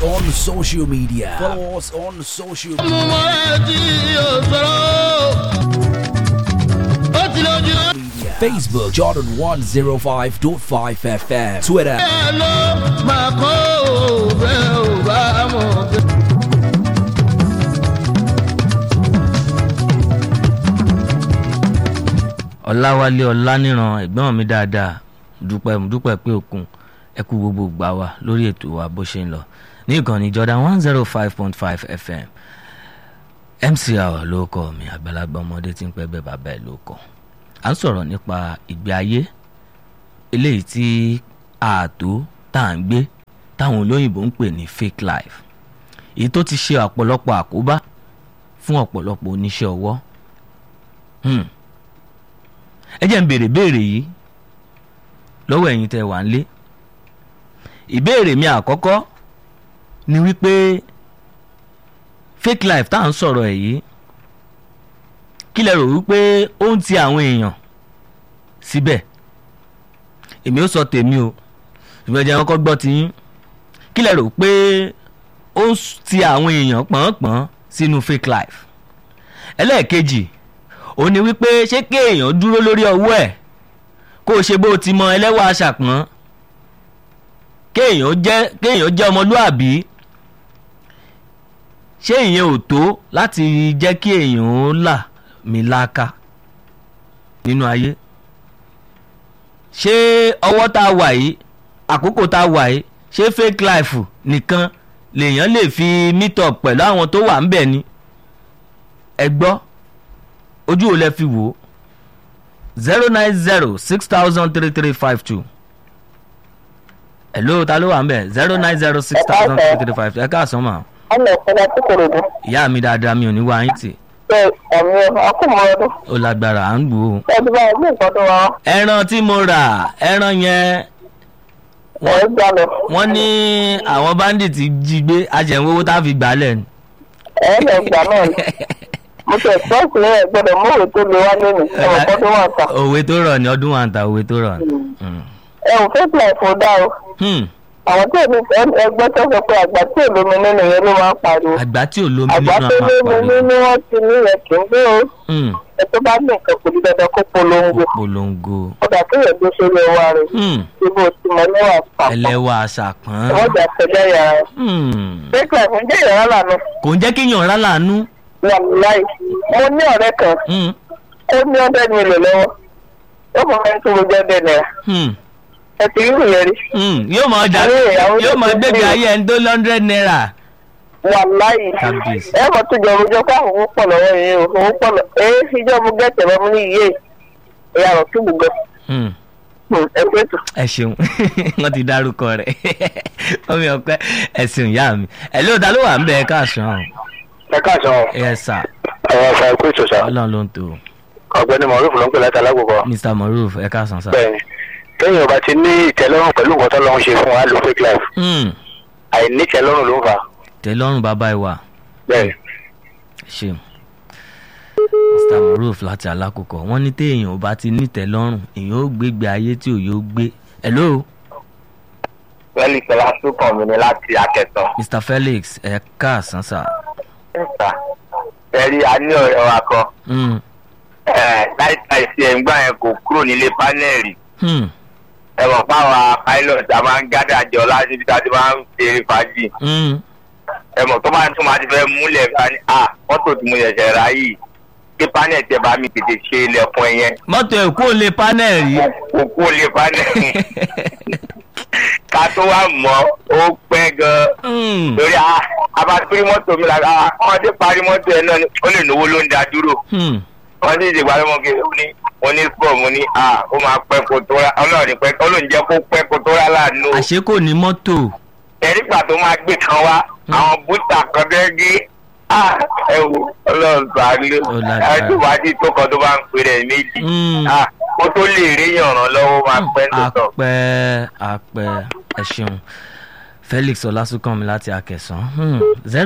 on social media. Follow us on social media. Facebook Jordan 105.5 FM. Twitter. ọ̀làwálé ọ̀làníran ẹ̀gbọ́n mi dáadáa dúpẹ́ dúpẹ́ pé òkun ẹ kú gbogbo gbà wá lórí ètò wa bó ṣe ń lọ ní ìkànnì Jordan one zero five point five FM MC Awa ló kọ mi àgbàlagbà ọmọdé tí ń pẹ́ bẹ́ẹ̀ bàbá ẹ̀ ló kọ à ń sọ̀rọ̀ nípa ìgbé ayé eléyìí tí ààtò tá à ń gbé táwọn olóyìnbó ń pè ní fake life èyí tó ti ṣe ọ̀pọ̀lọpọ̀ àkóbá fún ọ̀pọ̀lọpọ̀ oníṣẹ́ ọwọ́ hmm. ẹ jẹ́ ń béèrè béèrè yìí lọ́wọ́ ẹ̀yin tẹ́ wà ń lé ìbéèrè mi àkọ́kọ́ ni wípé fake life tá à ń sọ̀rọ̀ ẹ̀ yìí kí lẹ rò wípé ó ń ti àwọn èèyàn síbẹ̀ èmi ó sọ tèmi o ṣùgbọ́n ẹ jẹ́ kọ́kọ́ gbọ́ ti yín kí lẹ rò pé ó ń ti àwọn èèyàn pọ̀npọ̀n sínú fake life ẹlẹ́ẹ̀kejì ó ní wípé ṣé kéèyàn dúró lórí ọwọ́ ẹ̀ kó o ṣe bó o ti mọ ẹlẹ́wà aṣàpọ́n kéèyàn jẹ́ kéèyàn jẹ́ ọmọlúàbí ṣé ìyẹn ò tó láti jẹ́ kí èèyàn ó là mí láka nínú ayé ṣé ọwọ́ tá a wà yìí àkókò tá a wà yìí ṣé fake life nìkan lèèyàn lè fi meet up pẹ̀lú àwọn tó wà ń bẹ̀ ni ẹ gbọ́ ojú ò lẹ fi wò ó zero nine zero six thousand three three five two hello ta ló wà ń bẹ̀ zero nine zero six thousand three three five two ẹ káàsán mà ọmọ ìpínlẹ̀ tí kò rògbò. ìyá mi dáadáa mi ò ní wá yín tì ṣe ẹ̀mí ọkùnrin ọdún. ó lágbára à ń gbò ó. ẹbí bá ẹgbẹ́ ìtọ́jú wa ẹran tí mo rà ẹran yẹn ẹ̀ ń jalè. wọ́n ní àwọn bandit jí gbé ajẹ̀wówó tá a fi gbà á lẹ̀ ni. ẹ̀ ń lẹ̀ gbà náà ni. mo tẹ̀ sọ́ọ̀sì ní ẹ̀ gbọ́dọ̀ mú òwe tó lè wá lónìí ẹ̀wọ̀n tọ́jú wà ta. òwe tó rọ̀ ní ọdún wa ń ta òwe tó rọ̀ ní. Mm. ẹ̀wọ̀n fake life ò dá o. Hmm. àwọn tí èmi ẹgbẹ́ tó sọ pé àgbà tí èlómi nínú yẹn ló máa ń pariwo. àgbà tí ò lómi àgbà nínú tó àwọn lómi àpàlẹ́ nínú wọn ti ní yẹn kì í gbé o. Hmm. ẹ tó bá ní nǹkan kò ní dandan kó polongo. polongo ọ̀dà tó yẹ gbé sórí ẹwà rẹ̀. Hmm. tí bó ti mọ níwà pàpọ̀. ẹlẹ́wà àṣàpọ̀n wọ́n jà sẹ́lẹ̀ yàrá. Hmm. fake life ń jẹ́ ìyàrá lànà. kò ń jẹ́ kéèyàn rá láàánú wàláì mo ní ọ̀rẹ́ kan Hmm. ó ní ọ̀dẹ́ mi lò lọ́wọ́ ó mọ̀ mẹ́rin tó gbogbo ọ̀dẹ́ náírà Hmm. ẹ ti rí ìyẹn rí Hmm. yóò mọ ọjà Àwọn ìyàwó yóò mọ tó gbégbé ti- ayé ẹni tó lọ́ndrẹ́d náírà wàláì Kábíyèsí. ẹ mọ̀ tó jọ ọjọ́ ká owó pọ̀ lọ́wọ́ yìí o owó pọ̀ lọ ẹ ìjọ mo gẹ̀tẹ̀ lọ́mú ní iye ìyá rẹ̀ tún gbogbo Hmm. ẹ pé tó. ẹ ṣeun wọn ti dárúkọ rẹ ọmọ ọpẹ ẹ ṣeun ìyá mi ẹ ló ta ló wà ń bẹ ẹ káàsán ẹ káàsán ẹ sà àwọn ọ̀sán ẹ̀kú ìtòsà Ọlọ́run ló ń tó ọ̀gbẹ́ni mọ̀rúfù ló ń pè láti alágbèbọ̀ Mr Moruf ẹ káàsán sà. bẹ́ẹ̀ni kéèyàn bá ti ní ìtẹ́lọ́rùn pẹ̀lú nǹkan tó lọ́n ṣe fún wa lo fake life Hmm. àìní ìtẹ́lọ́rùn ló ń fà tẹ́lọ́rùn bàbá ẹ wà bẹ́ẹ̀ni. ẹ ṣeun Mr Moruf láti alákòókò wọn ní téèyàn ò bá ti nítẹ́lọ́rùn èèyàn ó gbégbé ayé tí ò yóò gbé hello wẹ́lì pẹ̀lú asúkàn mi ni láti akẹ́tàn. Mr Felix ẹ káàsán sà. ẹ̀ka ẹ̀rí a ní ọ̀rẹ́ wa kan Hmm. láìka ìsì ẹ̀ǹgbà yẹn kò kúrò nílé pánẹ́ẹ̀lì Hmm. ẹ̀wọ̀n fáwọn pilot a máa ń gádà jọ láti ibi tá a ti máa ń ṣeré fàájì Hmm. ẹ̀mọ̀ tó bá tún máa ti fẹ́ múlẹ̀ bá ní à mọ́tò tí mo ṣẹ̀ṣẹ̀ rà yìí kí pánẹ́ẹ̀lì tẹ bá mi tètè ṣe ilẹ̀kùn ẹ̀yẹn mọ́tò ẹ̀ kó lè panel rí. kò kó lè pánẹ́ẹ̀lì ká tó wá mọ́ ó pẹ́ gan-an Hmm. lórí a a bá gbé mọ́tò mi lára ọmọdé parí mọ́tò ẹ̀ náà ni ó lè náwó ló ń da dúró Hmm. wọ́n sì ṣègbà lọ́mọ kí ó ní mo ní sport mo ní a ó máa pẹ́ kó tó rà ọlọ́run ní pẹ́ ọlọ́run jẹ́ kó pẹ́ kó tó rà láàánú. àṣé kò ní mọ́tò. ẹ̀rígbà tó máa gbé kan wá àwọn búta kan dẹ́gí a ẹ wo ọlọ́run sàánú Ó lágbára. ẹtù wájú tó kan tó bá ń pè rẹ̀ méjì Hmm. a kó tó lè rí yànrán lọ́wọ́ máa pẹ́ tó tọ̀. apẹ apẹ ẹ ṣeun Felix Ọlásùnkànmí láti Akẹ̀sán Hmm. zero